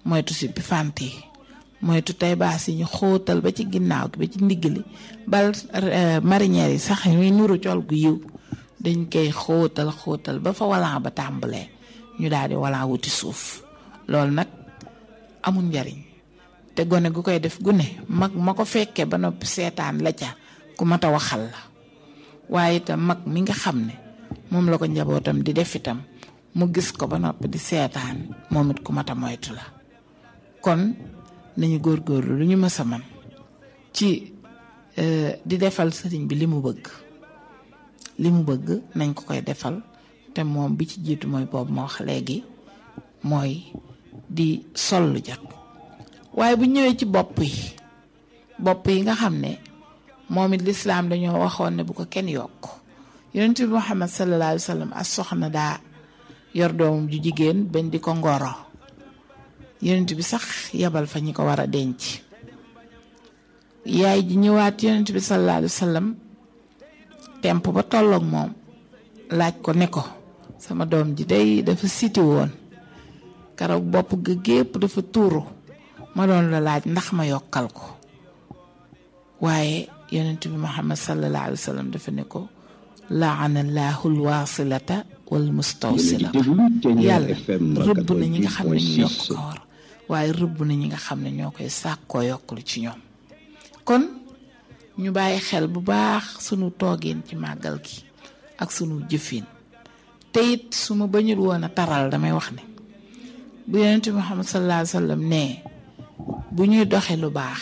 moytu si bi fant yi moytu tey baas yi ñu xóotal ba ci ginnaaw gi ba ci ndigg li bal marinière yi sax ñuy nuru col gu yiw dañ koy xóotal xóotal ba fa walan ba tàmbalee ñu daal di walan wuti suuf loolu nag amul njariñ te gone gu koy def gune mag ma ko fekkee ba noppi seetaan la ca ku mat a waxal la waaye itam mag mi nga xam ne moom la ko njabootam di def itam mu gis ko ba noppi di seetaan moom it ku mat a moytu la kon nañu góorgóorlu lu ñu mës a man ci di defal sëriñ bi li mu bëgg li mu bëgg nañ ko koy defal te moom bi ci jiitu mooy boobu ma wax léegi mooy di sol lu jot waaye bu ñëwee ci bopp yi bopp yi nga xam ne moom it lislaam dañoo waxoon ne bu ko kenn yokk yonent bi Muhammad sallallahu alayhi wa sallam as soxna daa yor doomam ju jigéen bañ di ko ngoro yonent bi sax yebal fa ñi ko war a denc yaay ji ñëwaat yonent bi sallallahu alayhi wa sallam temp ba tolloog moom laaj ko ne ko sama doom ji day dafa siti woon keroog bopp ga gépp dafa tuuru ma doon la laaj ndax ma yokkal ko waaye yonent bi muhammad sallallahu alayhi wa sallam dafa ne ko laanallahu alwasilata wal mustawsila yàlla rëbb na ñi nga xam ne ñu yokk ko war waaye rëbb na ñi nga xam ne ñoo koy sàkkoo yokklu ci ñoom kon ñu bàyyi xel bu baax sunu toogeen ci màggal gi ak sunu jëfin te it su ma bañul woon a taral damay wax ne bu yonent bi muhammad sallallahu alayhi wa sallam ne bu ñuy doxe lu baax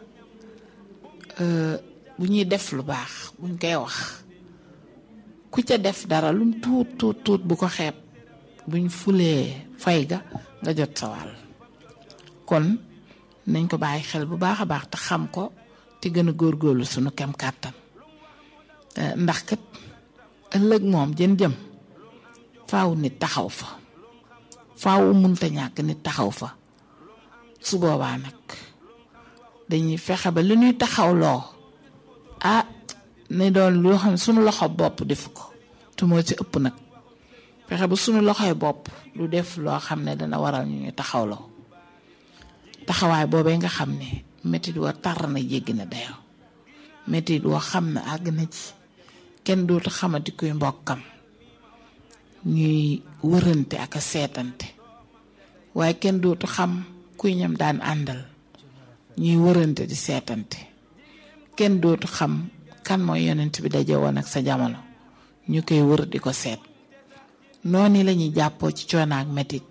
bu ñuy def lu baax buñ koy wax ku ca def dara lum tuut tuut tuut bu ko xeeb buñ fulee fay ga nga jot sa wàll kon nañ ko bàyyi xel bu baax a baax te xam ko te gën a góorgóorlu sunu kem kàttan ndax kat ëllëg moom jën jëm faaw nit taxaw fa faaw munta ñàkk nit taxaw fa su boobaa nag dañuy fexe ba li ñuy taxawloo ah ne doon loo xam ne sunu loxo bopp def ko te moo ci ëpp nag fexe ba sunu loxoy bopp du def loo xam ne dana waral ñu ñu taxawloo taxawaay boobee nga xam ne métit wa tar na jéggi na dayoo métit woo xam ne àgg na ci kenn dootu xamati kuy mbokkam ñuy wërante ak a seetante waaye kenn dootu xam kuy ñam daan àndal ñuy wërante di seetante kenn dootu xam kan mooy yonent bi daje woon ak sa jamono ñu koy wër di ko seet noonu la ñuy jàppoo ci coono ak metit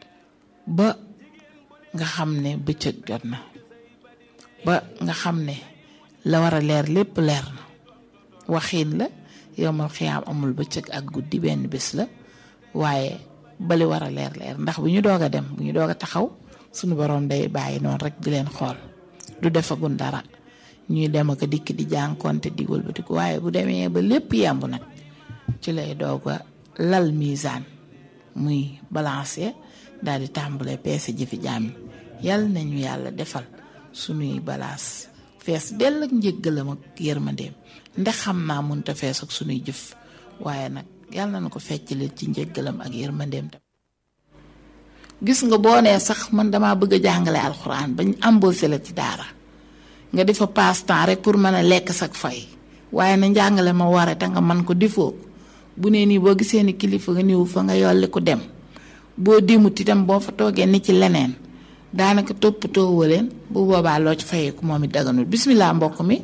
ba nga xam ne bëccëg jot na ba nga xam ne la war a leer lépp leer na waxiin la yowmal xiyaam amul bëccëg ak guddi benn bés la waaye bali war a leer leer ndax bu ñu doog a dem bu ñu doog a taxaw suñu borom day bàyyi noonu rek di leen xool du defagun dara ñuy dem ak dikk di jànkonte di wëlbatiku waaye bu demee ba lépp yemb nag ci lay doog a lal misaan muy balancer daal di tàmbalee peese jëfi jaam yi yàlla nañu yàlla defal suñuy balaas fees dell ak njëggalam ak yërmandeem ndax xam naa mënta fees ak suñuy jëf waaye nag yàlla na ko feccale ci njëggalam ak yërmandeem tam gis nga boo nee sax man damaa bëgg a jàngale alxuraan bañ embauché la ci daara nga di fa passe temps rek pour mën a lekk sak fay waaye na njàngale ma ware te nga man ko difoo bu nee nii boo gisee ni kilifa nga niwu fa nga yolli ko dem boo dimut itam boo fa toogee ni ci leneen daanaka toppatoo woo leen bu boobaa loo ci fayeeku moom it daganul bismillah mbokk mi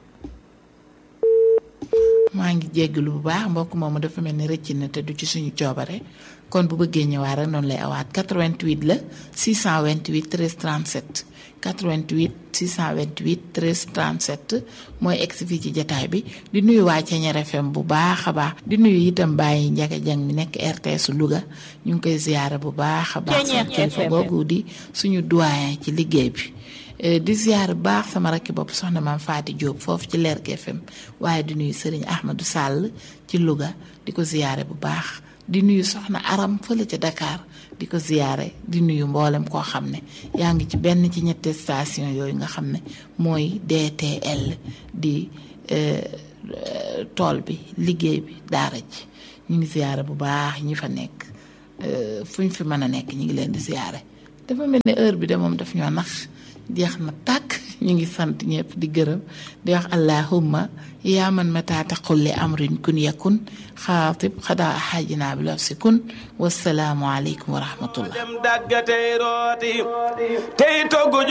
maa ngi jéggalu bu baax mbokk moomu dafa mel ni rëcc na te du ci suñu coobare kon bu bëggee ñëwaat rek noonu lay awaat 88 la 628 13 37 88 628 13 37 mooy egsi fii ci jataay bi di nuyu waa Ceñeer FM bu baax a baax di nuyu itam bàyyi njaga jang mi nekk RTS Louga ñu ngi koy ziyaara bu baax a baax sama kilifa googu di suñu doyen ci liggéey bi di ziyaar bu baax sama rakki bopp soxna maam Faati Diop foofu ci Lergui FM waaye di nuyu Serigne Ahmadou Sall ci Louga di ko ziyaare bu baax di nuyu soxna Aram fële ca Dakar di ko ziyaare di nuyu mboolem koo xam ne yaa ngi ci benn ci ñetti station yooyu nga xam ne mooy DTL di tool bi liggéey bi daara ji ñu ngi ziyaare bu baax ñi fa nekk fu ñu fi mën a nekk ñu ngi leen di ziyaare dafa mel ne heure bi de moom daf ñoo nax jeex na tàkk ñu ngi sant ñëpp di gërëm di wax allahumma yaa man mata taqul li amrin kun yakun xaatib xadaa xaajinaa bi laf si kun wasalaamu aleykum wa rahmatullah dem dagga tey rooti tey togg